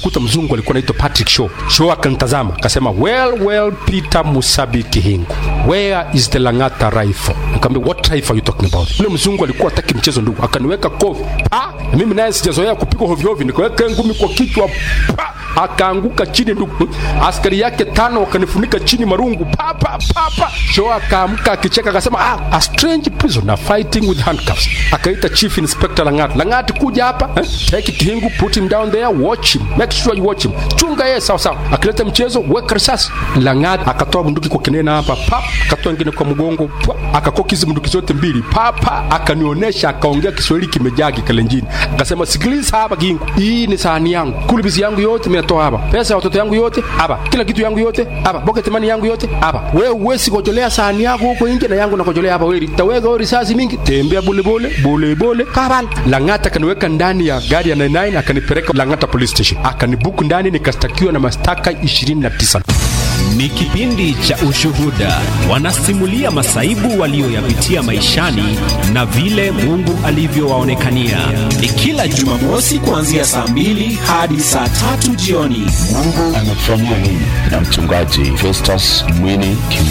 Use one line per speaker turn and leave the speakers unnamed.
nikakuta mzungu alikuwa anaitwa Patrick Shaw. Shaw akanitazama akasema, well well, Peter Musabi Kihingu, where is the Lang'ata rifle? Nikamwambia, what rifle are you talking about? Yule mzungu alikuwa hataki mchezo ndugu, akaniweka kofi pa, na mimi naye sijazoea kupigwa hovyo hovyo, nikaweka ngumi kwa kichwa pa, akaanguka chini ndugu. Askari yake tano wakanifunika chini marungu pa pa pa pa. Shaw akaamka akicheka akasema, ah, a strange prisoner fighting with handcuffs. Akaita chief inspector Lang'ata, Lang'ata kuja hapa eh? take Kihingu, put him down there, watch him, make sure you watch him, chunga yeye sawa sawa. Akileta mchezo weka risasi. Lang'ata akatoa bunduki kwa kinena hapa pa, akatoa ingine kwa mgongo pa, akakoki hizi bunduki zote mbili pa pa, akanionyesha, akaongea Kiswahili kimejaa kikalenjini, akasema sikiliza hapa Kihingu, hii ni sahani yangu, kulibisi yangu yote nimetoa hapa, pesa ya watoto yangu yote hapa, kila kitu yangu yote hapa, pocket money yangu yote hapa. Wewe uwezi kujolea sahani yako huko nje na yangu nakojolea hapa, wewe taweka risasi mingi, tembea bole bole bole bole kabal. Lang'ata akaniweka ndani ya gari ya 99 akanipeleka Lang'ata police station, akanibuku ndani, nikastakiwa na mashtaka 29.
Ni kipindi cha Ushuhuda, wanasimulia masaibu walioyapitia maishani na vile Mungu alivyowaonekania.
Ni kila Jumamosi kuanzia saa mbili hadi saa tatu jioni.
Mungu anafanyia nini? Na mchungaji Festus Mwini Kim